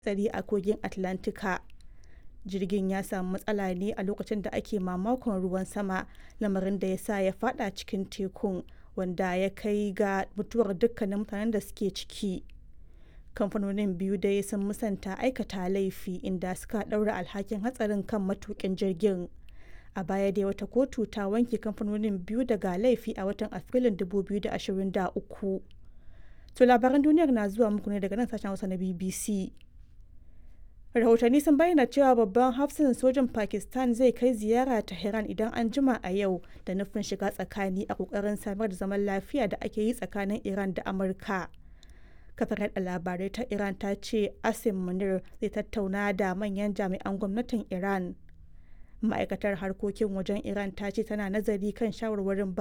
hatsari a kogin Atlantika. Jirgin ya samu matsala ne a lokacin da ake mamakon ruwan sama, lamarin da ya sa ya fada cikin tekun, wanda ya kai ga mutuwar dukkanin mutanen da suke ciki. Kamfanonin biyu dai sun musanta aikata laifi inda suka ɗaura alhakin hatsarin kan matukin jirgin. A baya dai wata kotu ta wanke kamfanonin biyu daga laifi a watan Afrilun 2023. To labaran duniyar na zuwa muku ne daga nan sashen Hausa na BBC. Rahotanni sun bayyana cewa babban hafsan sojin Pakistan zai kai ziyara Tehran idan an jima a yau da nufin shiga tsakani a kokarin samar da zaman lafiya da ake yi tsakanin Iran da Amurka. Kafar yada labarai ta Iran ta ce Asim Munir zai tattauna da manyan jami'an gwamnatin Iran. Ma'aikatar harkokin wajen Iran ta ce tana nazari kan shawarwarin